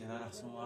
reer xasan waa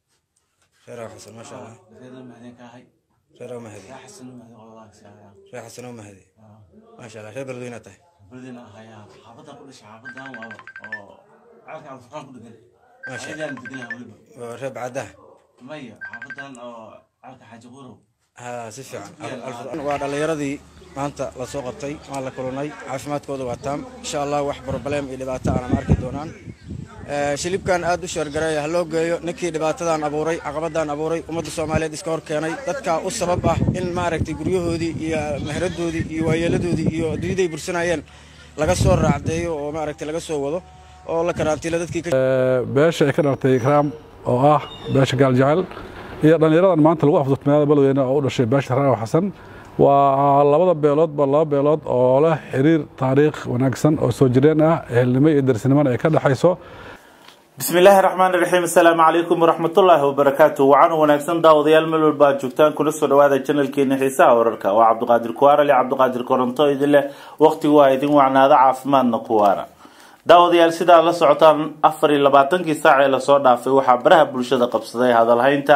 reer xasan maasha allah reer mahadin ka ahay reer mahdi reer xasan mahadin qoladaas ayaa reer xasan oo mahdi maasha allah reer beledweyne tahay berdina ahayaa xaafadan ku dhashay xaafadan waa oo caalka alfurqaan ku dhegan Masha. ayadaan deganaha weliba waa reer bacadaha maya xaafadan oo caalka xaaji qurow ha si fiican waa dhallinyaradii maanta la soo qabtay waan la kulannay caafimaadkooda waa taam insha allah wax broblem iyo dhibaato aanan arki doonaan Eh, shilibkan aad u sheergareeya ha loo geeyo ninkii dhibaatadan abuuray caqabadan abuuray ummadda soomaaliyeed iska hor keenay dadka u sabab ah in maaragtay guryahoodii iyo meheradoodii iyo waayeeladoodii iyo adduunyaday bursanayeen laga soo raacdeeyo oo maaragtay laga soo wado oo la karantiilo dadkii ka beesha ay ka dhalatay ikraam oo ah beesha gaaljecel iyo dhallinyaradan maanta lagu afduurtay magaalada beledweyne oo u dhashay beesha raaw xasan waa labada beeloodba laba beelood oo leh xiriir taariikh wanaagsan oo soo jireen ah ehelnimo iyo darsinimona ay ka dhexayso بسم الله الرحمن الرحيم السلام عليكم ورحمة الله وبركاته وعن ونكسن داوديال ملول باد جوجتان كل سو دواada channelkeena xiisaha wararka waa cabdiqaadir kuwaara le cabdiqaadir koronto idin leh waqtigu waa idin wacnaada caafimaadna kuwaara daawadayaal sidaa la socotaan afar iyo labaatankii saac ee lasoo dhaafay waxaa baraha bulshada qabsaday hadalhaynta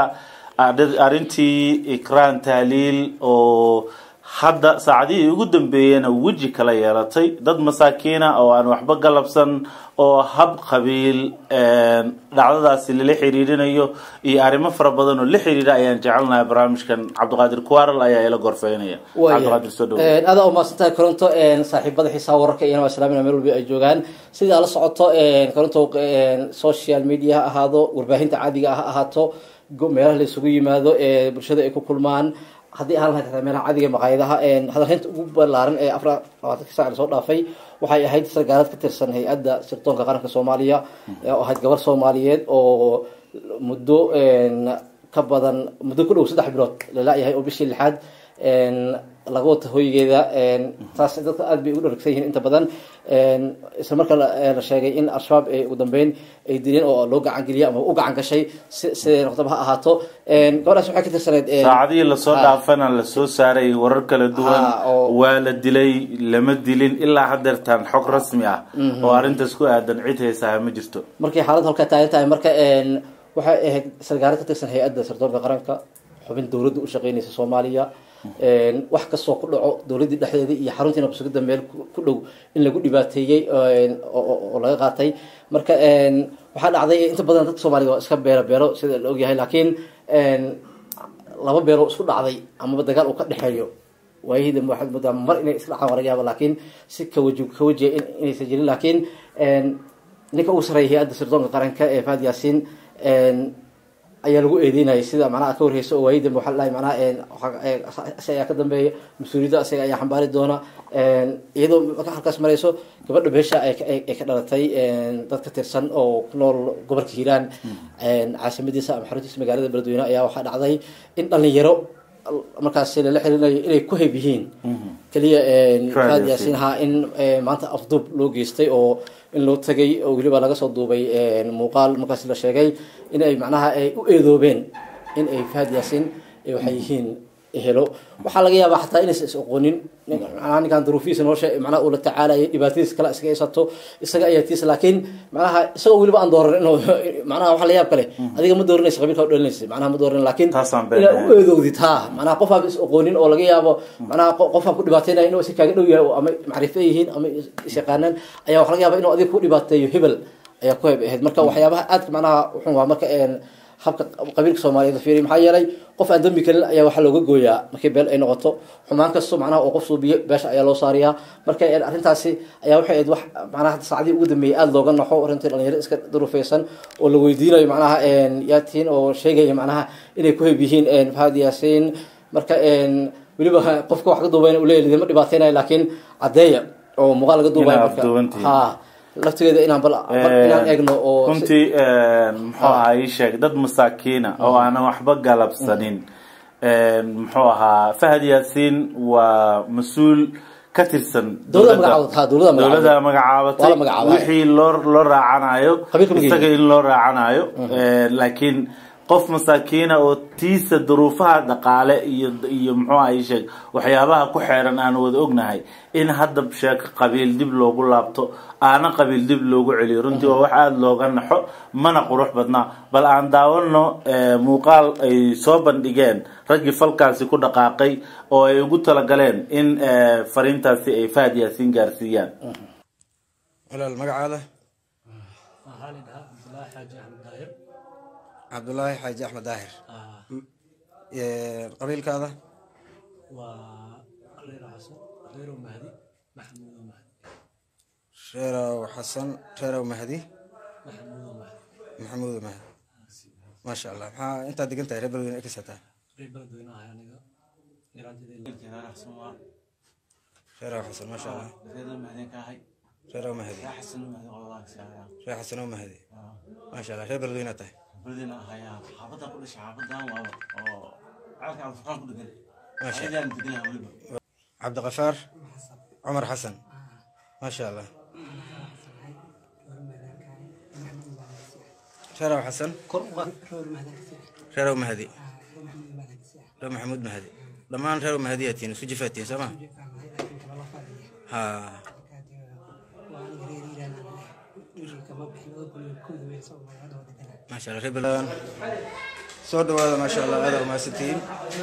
arrintii ikraan tahliil oo hadda saacadihii ugu dambeeyena weji kala yeelatay dad masaakiina oo aan waxba galabsan oo hab qabiil dhacdadaasi lala xiriirinayo iyo arrimo fara badan oo la xiriira ayaan jecelnahay barnaamijkan cabdiqaadir kuwaral ayaa ila gorfeynaya cabdiqaadir soo dhow aada u mahadsantahay koronto saaxiibada xiisaha wararka iyana waa islaamina meel walba ay joogaan sidaa la socoto koronto social media ha ahaado warbaahinta caadiga ah ha ahaato go- meelaha la isugu yimaado ee bulshada ay ku kulmaan haddii ahaan lahayd meelaha caadiga maqaayadaha hadalhaynta ugu ballaaran ee afar labaatanka saac lasoo dhaafay waxay ahayd sargaalad ka tirsan hay-adda sirdoonka qaranka soomaaliya oo ahayd gabar soomaaliyeed oo muddo ka badan muddo ku dhow saddex bilood lala-yahay oo bishii lixaad laga wata hoygeeda taas dadka aad bay ugu dharagsan yihiin inta badan isla markaa la sheegay in al-shabaab ay ugu dambeyn ay dileen oo loo gacan geliyay ama u gacan gashay si siday noqdaba ha ahaato gabadhaas waxay ka tirsaneed saacadihii lasoo dhaafana lasoo saaray warar kala duwan Ha, oo- waa la dilay lama dilin ilaa hadeertaan xog rasmi ah oo arrintaas ku aadan cid haysaha ma jirto markay xaaladda halkaa taagan tahay marka waxay ahayd sargaalo ka tirsan hay-adda sirdoonka qaranka xubin dowladda u shaqeynaysa soomaaliya wax kastoo ku dhaco dowladdii dhexdeeda iyo xaruntii nabsugidda meel ku- ku dhow in lagu dhibaateeyey oo oo- oo laga qaatay marka waxaa dhacday inta badan dadka soomaaliga waa iska beero beero sida la ogyahay laakiin laba beeroo isku dhacday amaba dagaal uu ka dhexeeyo waayihii dambe waxaad moodaa mar inay iska dhacaan waa laga yaaba laakiin si kawaji kawajiya in- inaysan jirin laakiin ninka ugu sarreeya hay-adda sirdoonka qaranka ee fahad yaasiin ayaa lagu eedeynayay sida macnaha ka warheysa oo waayii dambe waxaa la dhahay macnaha isaga ayaa ka dambeeya mas-uuliyadda isaga ayaa xambaari doona iyadoo marka halkaas marayso gabadha beesha ay ka- ay ay ka dhalatay dad ka tirsan oo ku nool gobolka hiiraan caasimadiisa ama xaruntiisa magaalada beledweyne ayaa waxaa dhacday in dhalinyaro markaas lala xiriirinayo inay ku heb yihiin keliya Fahad fahad Yaasiin. yaasiin ha in eh, maanta afduub loo geystay oo in loo tagay oo weliba laga soo duubay muuqaal markaas la sheegay in ay macnaha ay u eedoobeen in ay fahad yaasiin eh, waxay yihiin helo waxaa laga yaabaa xataa inaysan is aqoonin nin- macnaha ninkan duruufihiisa nolosha macnaha uu la tacaalayay dhibaatadiisa kale iskaga haysato isaga ayaa tiisa laakiin macnaha isagoo weliba aan dooran inuu macnaha waxa la yaab kale adiga ma dooranaysa qabiilka u dhalinaysa macnaha ma dooran laakiin Taasaan been inaad ahayn. u eedowdid ha macnaha qof aan is aqoonin oo laga yaabo macnaha qo- qof aan ku dhibaateynaya inuu si kaaga dhow yahay oo ama macrifo yihiin ama is is yaqaanaan ayaa waxa laga yaaba inuu adiga ku dhibaateeyo hebel ayaa ku heb ahayd marka waxyaabaha aadka macnaha wuxun waa marka een habka qabiilka soomaaliyeed la fiiriyo maxaa yeelay qof aan dambi kelin ayaa waxaa looga gooyaa markii beel ay noqoto xumaan kasto macnaha oo qof suubiyo beesha ayaa loo saariyaa marka een arrintaasi ayaa waxay ahayd wax macnaha hadda saacadii ugu dambeeyay aada looga naxo arrintii dhalinyaro iska durufeysan oo la weydiinayo macnaha een yaatiin oo sheegaya macnaha inay ku heb yihiin een fahad yaasiin marka een weliba qofka wax ka duubayna uu leeyahay lidima dhibaateynayo laakiin caddeeya oo muuqaal laga duubayo Inaa marka afduubantihiin. ha laftigeeda inaan bal bal inaan eegno oo si- runtii muxuu ahaa ii sheeg dad masaakiina oo aanan waxba galabsanin muxuu ahaa fahad yaasiin waa mas-uul ka tirsan Dowladda magacaabatay, ha, dowladda magacaabatay. dowladda magacaabatay Waa la magacaabay. wixii loo loo raacanayo Qabiilka ma isaga in loo raacanayo laakiin qof masaakiina oo tiisa duruufaha dhaqaale iyo iyo muxuu ahay sheeg waxyaabaha ku xeeran aan wada ognahay in hadda sheeko qabiil dib loogu laabto aana qabiil dib loogu celiyo runtii waa wax aada looga naxo mana qurux badnaa bal aan daawano muuqaal ay soo bandhigeen raggii falkaasi ku dhaqaaqay oo ay ugu talagaleen in fariintaasi ay fahad yaasiin gaarsiiyaan walaal magacaada waxaa la dhahaa cabdulaahi xaaji axmed daahir cabdulaahi xaaji axmed daahir Ah, Ee, qabiilkaada waa reero xasan reero mahdi maxamuudo mahdi reerow xasan reerow mahdi maxamuudo mahdi maxamuud mahdi maasha allah maxaa intaad degan tahay reer beledweyne ekisataa reer beledweyne ahay aniga yaraanteedii Wiilkeeda raxsan waa reerow xasan maasha allah reer mahadin ka ahay reerow mahdi yaa xasan mahadin qoladaas ayaa reer xasanow mahdi maasha allah reer beledweyne tahay buldina ahayaa xaafadda ku dhashay xaafadan waa oo caalka alfurqaan ku dhegan Masha ayadaan deganaha weliba cabdiqafaar cumar xasan maasha allah reerow xasan reerow mahdi reer maxamuud mahdi dhammaan reerow mahdi yaa tihiin isu jifaa tihiin soo ma ha maasha allah reer beledweyne soo dhawaada maasha allah aada umahadsantihiin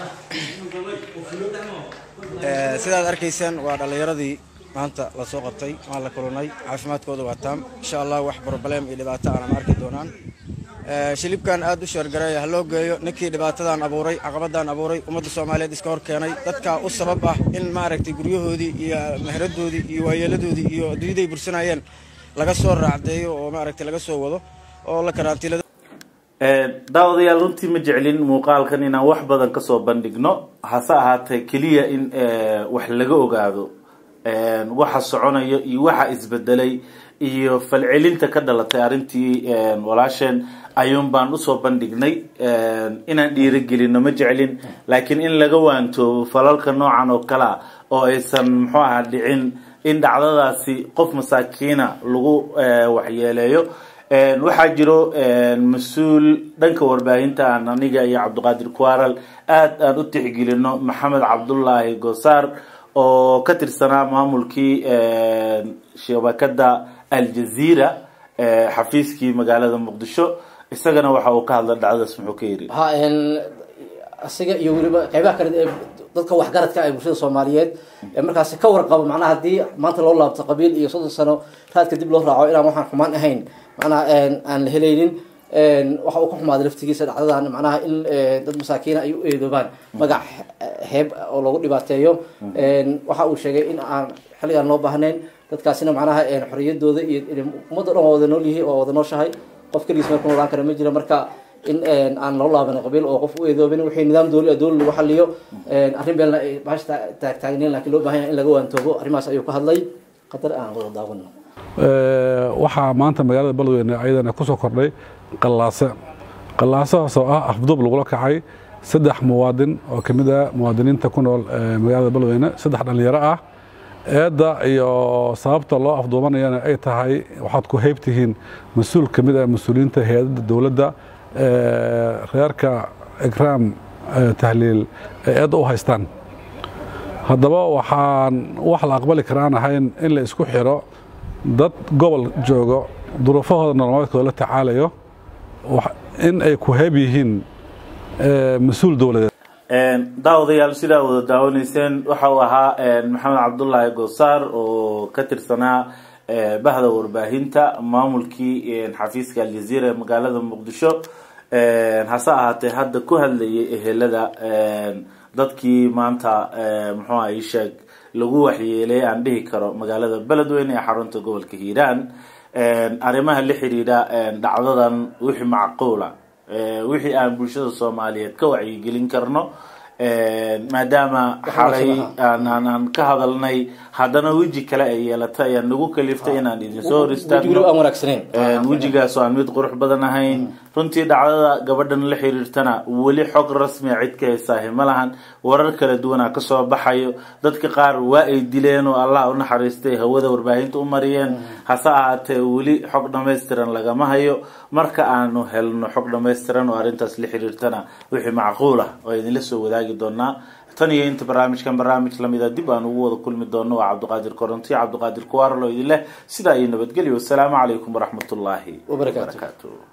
Ee, sidaad arkaysaan waa dhallinyaradii maanta lasoo qabtay waan la kulannay caafimaadkooda waa taam insha allah wax broblem iyo dhibaato aanan arki doonaan Ee, shilibkan aad u sheergareeya ha loo geeyo ninkii dhibaatadan abuuray caqabadan abuuray ummadda soomaaliyeed iska hor keenay dadkaa u sabab ah in maaragtay guryahoodii iyo meheradoodii iyo waayeeladoodii iyo adduunyaday bursanayeen laga soo raacdeeyo oo maaragtay laga soo wado oo la karantiilado daawadayaal runtii ma jeclin muuqaalkan inaan wax badan kasoo bandhigno hase ahaatee keliya in wax laga ogaado waxa soconaya iyo waxa isbedelay iyo falcelinta ka dhalatay arrintii walaasheen ayuun baan usoo bandhignay inaan dhiirigelino ma jeclin laakiin in laga waantoobo falalka noocan oo kale a oo aysan muxuu ahaa dhicin in dhacdadaasi qof masaakiina lagu waxyeeleeyo waxaa jiro mas-uul dhanka warbaahinta aan aniga iyo cabdiqaadir kuaral aada aan u tixgelino maxamed cabdullaahi gosaar oo ka tirsanaa maamulkii shabakada aljaziira xafiiskii magaalada muqdisho isagana waxa uu ka hadla dhacdadaas muxuu ka yiri ha asiga iyo weliba qeybaha kale ee dadka waxgaradka ee bulshada soomaaliyeed ee markaasi ka warqabo macnaha haddii maanta loo laabto qabiil iyo soddon sano raadka dib loo raaco inaan waxaan xumaan ahayn macnaha aan la helaynin waxa uu ka xumaaday laftigiisa dhacdadan macnaha in dad masaakiina ay u eedoobaan magac heeb oo lagu dhibaateeyo waxa uu sheegay in aan xilligaan loo baahnayn dadkaasina macnaha xoriyadooda iyo ummadda dhan waa wada nool yihi waa wada nooshahay qof keligiis meel ku noolaan kara ma jiro marka in aan loo laaban qabiil oo qof u eedoobin wixii nidaam dooli ah dooli lagu xaliyo arrin beelna ay baasha taagtaagnayn laakiin loo baahan yahay in laga waantoobo arrimahaas ayuu ka hadlay qadar aan wada daawano waxaa maanta magaalada beledweyne ayadana kusoo kordhay qallaase qallaasahaas oo ah afduub lagula kacay saddex muwaadin oo ka mid ah muwaadiniinta ku nool magaalada beledweyne saddex dhallinyaro ah eedda iyo sababta loo afduubanayana ay tahay waxaad ku heybtihiin mas-uul ka mid ah mas-uuliyiinta hay-adada dowladda reerka ikraam tahliil ay eedda u haystaan haddaba waxaan wax la aqbali karaan ahayn in la isku xiro dad gobol joogo duruufahooda nololeedkooda la tacaalayo in ay ku heeb yihiin mas-uul dowladeed daawadayaal sidaa wada daawanayseen waxa uu ahaa maxamed cabdullaahi goosaar oo ka tirsanaa bahda warbaahinta maamulkii xafiiska aljaziira ee magaalada muqdisho hase ahaatee hadda ku hadlayay ehelada dadkii maanta muxuu aha sheeg lagu waxyeelay aan dhihi karo magaalada beledweyne ee xarunta gobolka hiiraan arrimaha la xiriira dhacdadan wixii macquula wixii aan bulshada soomaaliyeed ka wacyigelin karno maadaama xalay wanaagsan, aan aan aan ka hadalnay haddana weji kale ay yeelatay ayaa nagu kaliftay inaan idinsoo hor wejiguna aan istaagno wanaagsaneyn wejigaas oo aan mid qurux badan ahayn runtii dhacdada gabadhan la xiriirtana weli xog rasmia cid ka haysaahi ma lahan warar kala duwanaa kasoo baxayo dadka qaar waa ay dileen oo allah u naxariistay hawada warbaahinta u mariyeen hase ahaatee weli xog dhammaystiran lagama hayo marka aanu helno xog dhammaystiran oo arrintaas la xiriirtana wixii macquul ah oo idinla soo wadaagi doonaa tan iyo inta barnaamijkan barnaamij lamida dib aan ugu wada kulmi doono waa cabdiqaadir korontiyo cabdiqaadir kuwaarlo idin leh sidaa iyo nabadgelyo wasalaamu calaykum waraxmatullaahi Wabarakaatuh. wabarakaatuh